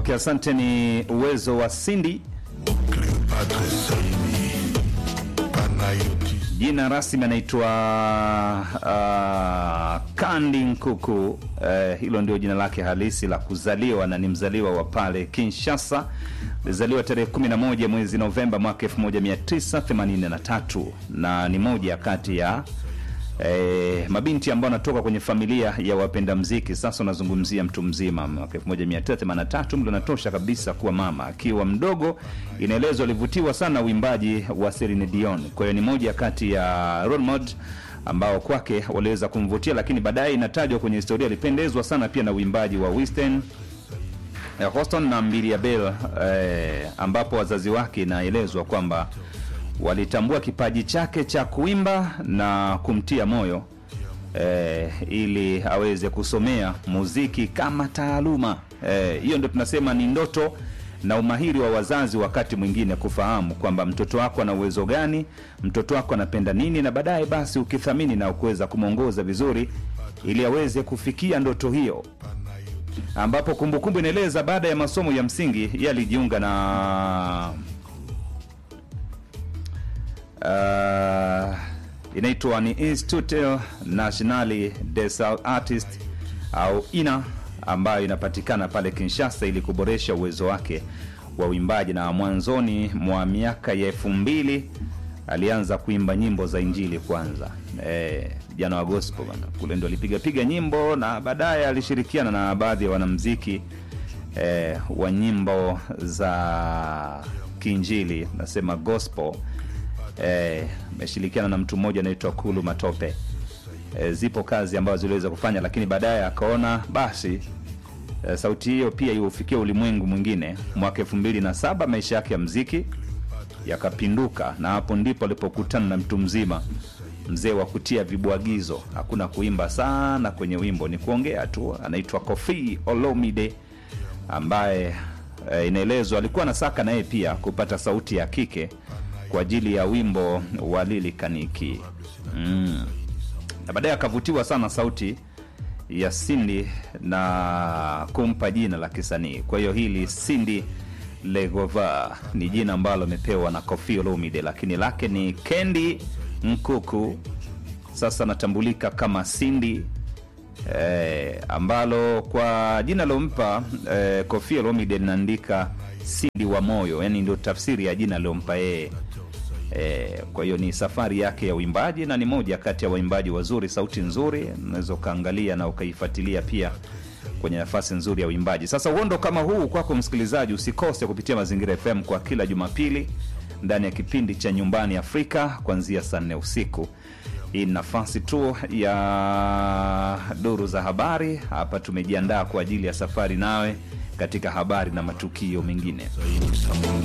Okay, asante. Ni uwezo wa Cindy. Cleopatra Saini Panayotis Jina rasmi anaitwa uh, Kandi Nkuku. Uh, hilo ndio jina lake halisi la kuzaliwa na ni mzaliwa wa pale Kinshasa. Alizaliwa tarehe 11 mwezi Novemba mwaka 1983 na ni moja kati ya eh, mabinti ambao anatoka kwenye familia ya wapenda mziki. Sasa unazungumzia mtu mzima, mwaka 1983 mtu anatosha kabisa kuwa mama. Akiwa mdogo, inaelezwa alivutiwa sana uimbaji wa Celine Dion. Kwa hiyo ni moja kati ya role model ambao kwake waliweza kumvutia, lakini baadaye inatajwa kwenye historia alipendezwa sana pia na uimbaji wa Whitney eh, Houston na Mbilia Bel eh, ambapo wazazi wake inaelezwa kwamba walitambua kipaji chake cha kuimba na kumtia moyo eh, ili aweze kusomea muziki kama taaluma. Eh, Hiyo ndio tunasema ni ndoto na umahiri wa wazazi, wakati mwingine kufahamu kwamba mtoto wako ana uwezo gani, mtoto wako anapenda nini, na baadaye basi ukithamini na kuweza kumwongoza vizuri ili aweze kufikia ndoto hiyo ambapo kumbukumbu inaeleza baada ya masomo ya msingi yeye alijiunga na uh, inaitwa ni Institut Nationale des Artistes au INA ambayo inapatikana pale Kinshasa ili kuboresha uwezo wake wa uimbaji, na mwanzoni mwa miaka ya elfu mbili alianza kuimba nyimbo za Injili kwanza, eh, jana wa gospel bana, kule ndo alipiga piga nyimbo na baadaye alishirikiana na baadhi ya wanamziki eh, wa nyimbo za kiinjili nasema gospel eh, ameshirikiana na mtu mmoja anaitwa Kulu Matope. Eh, zipo kazi ambazo ziliweza kufanya, lakini baadaye akaona basi eh, sauti hiyo pia iufikie ulimwengu mwingine. Mwaka elfu mbili na saba maisha yake ya mziki yakapinduka, na hapo ndipo alipokutana na mtu mzima, mzee wa kutia vibwagizo. Hakuna kuimba sana kwenye wimbo, ni kuongea tu. Anaitwa Kofi Olomide ambaye eh, inaelezwa alikuwa anasaka naye pia kupata sauti ya kike kwa ajili ya wimbo wa Lili Kaniki mm. na baadaye akavutiwa sana sauti ya Cindy na kumpa jina la kisanii. Kwa hiyo hili Cindy Legova ni jina ambalo amepewa na Koffi Olomide, lakini lake ni Kendi Nkuku. Sasa anatambulika kama Cindy eh, ambalo kwa jina lompa eh, Koffi Olomide linaandika Cindy wa moyo, yani ndio tafsiri ya jina liompa yeye. E, kwa hiyo ni safari yake ya uimbaji na ni moja kati ya waimbaji wazuri, sauti nzuri, unaweza ukaangalia na ukaifuatilia pia kwenye nafasi nzuri ya uimbaji. Sasa uondo kama huu kwako msikilizaji, usikose kupitia Mazingira FM kwa kila Jumapili ndani ya kipindi cha Nyumbani Afrika kuanzia saa nne usiku. Hii ni nafasi tu ya duru za habari. Hapa tumejiandaa kwa ajili ya safari nawe katika habari na matukio mengine. Saini Samunde